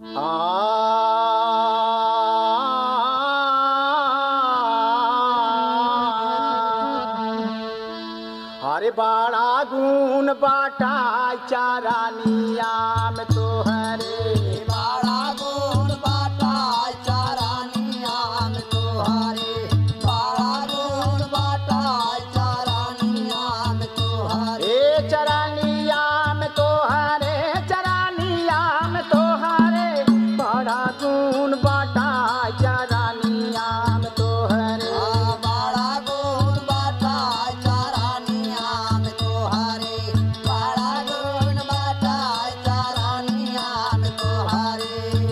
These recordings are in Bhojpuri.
अरे बड़ा गुण बाटा चारानिया में तोहरे बाड़ा गुण बाटा चारानिया में तोहारे बाड़ा गुण बाटा चारानिया में तोहारे ए चरानिया में तोहरे चरानिया में तोहरे बड़ा गुण बाटा चारानिया में तोहरे आ, बाड़ा गुण बाटा चारानिया में तोहारे बाड़ा गुण बाटा चारानिया में तोहारे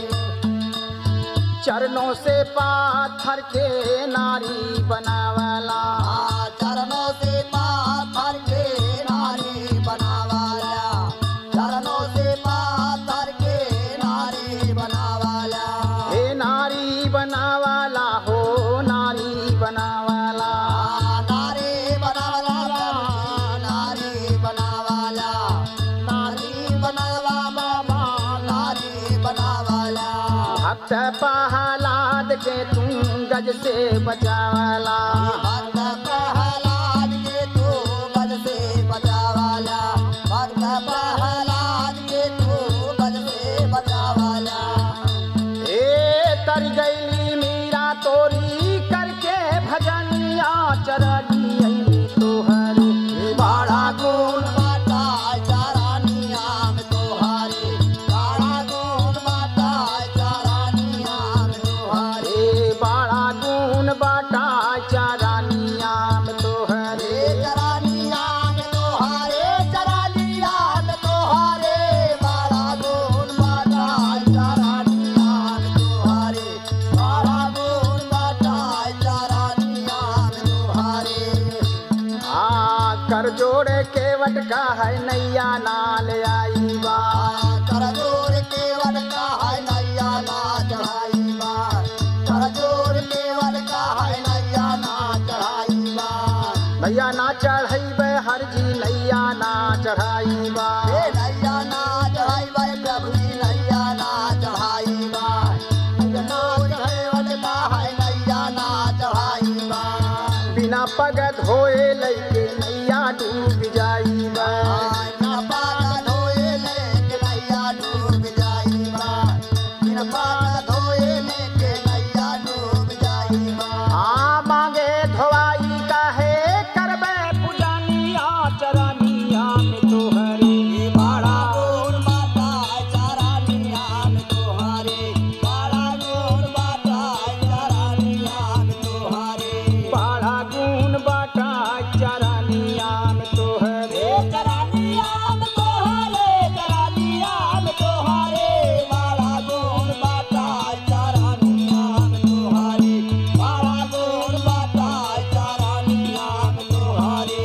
चरणों से पाथर के नारी बनावला आ, चरणों से पाथर के नारी बनावाला चरणों से पाथर के नारी बनावाला हे नारी बनावला हो नारी बनावला आ, नारी बनावाला नारी बनावाला नारी बनावा बाबा नारी बनावाला भक्त पहलाद के तुम गज से बचावला भक्त प्रहलाद के तू बल से बचावाला भक्त प्रहलाद के तू बल से बचावाला ए तर गईली मीरा तोरी करके भजनिया चरणी तोहरे बाड़ा गुण बाटा चारानिया में तोहारे बाड़ा गुण बाटा चारानिया में तोहारे रे बाड़ा गुण बाटा चारानिया में तोहरे रे चरानिया में तोहारे चरानिया में तोहारे बाड़ा गुण बाटा चारानिया में तोहारे बाड़ा गुण बाटा चारानिया में तोहारे आ कर जोड़े केवट का है नैया नाल आई बा करजोर केवल का है नैया ना चढ़ाई बार करजोर केवल का है नैया ना चढ़ाई बार नैया ना चढ़ैबे हर जी नैया ना चढ़ाई बा हे नैया ना चढ़ाई बार प्रभु जी नैया ना चढ़ाई बार करजोर केवल का है नैया ना चढ़ाई बार बिना पग धोए लैके नैया डूब जाई बा ना पागा धोए लेके नैया डूब जाई बार बिन पागा धोए लेके नैया डूब जाई बार आ मांगे धोवाई काहे करबे पुजानिया चरनिया में तोहरे बाड़ा गोर बाटा चारानिया में तोहारे बाड़ा गोर बाटा चारानिया में तोहारे बाड़ा गुण बाटा चरनिया में तोहरे चारानिया में तोहारे चारानिया में तोहारे बाड़ा गोर बाटा चारानिया में तोहारे बाड़ा गोर बाटा चारानिया में तोहारे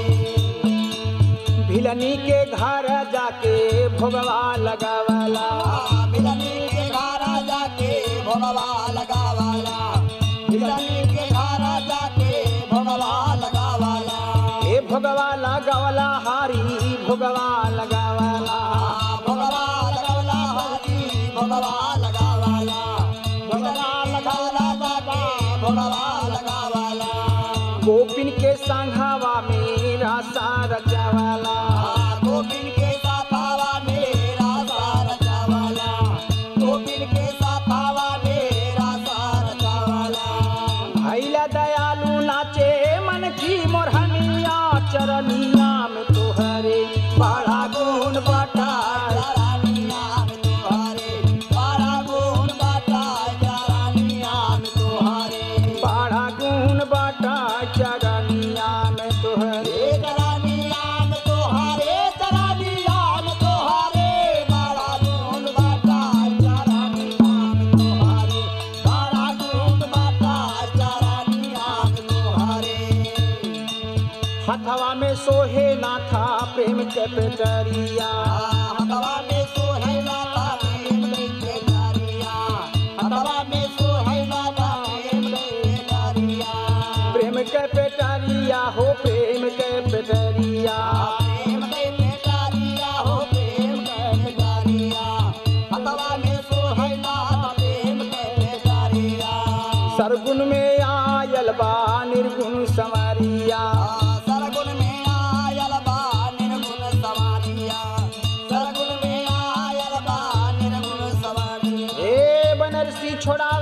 भिलनी के घर जाके भोगवा लगावला मिलनी के घरा जाके भोगवा लगावाला मिलनी के घरा जाके भोगवा लगावाला ए भोगवा लगावला हारी भोगवा लगावला भोगवा लगावला हरी भोगवा लगावाला भोगवा लगावला बाबा भोगवा लगावाला गोपिन के संघावा मेरा सारा चावला गोपिन के साथावा मेरा सारा चावाला गोपिन के साथावा मेरा सारा चावाला भैला दयालु नाचे मन की मोरहनिया चरनिया में तोहरे बड़ा गुण बाटा चारानिया में तोहारे बाड़ा गुण बाटा चारानिया में तोहारे बड़ा गुण बाटा चरनिया में तोहरे हे चारानिया में तोहारे चारानिया में तोहारे बाड़ा गुण बाटा चारानिया में तोहारे बाड़ा गुण बाटा चारानिया में तोहारे हथवा में सोहे नाथा प्रेम के पेटरिया हवा में सोहैला प्रेम के डारिया हवा में सोहैला प्रेम के डारिया प्रेम के पेटरिया हो प्रेम के पेटरिया प्रेम के डारिया हो प्रेम के डारिया हवा में सो है नाथ प्रेम के भिखारिया सरगुन में आयल बा निर्गुण समरिया सरगुण में आयल बा निर्गुण सवारिया सरगुण में आयल बा निर्गुण सवारिया ए बनरसी छोड़ा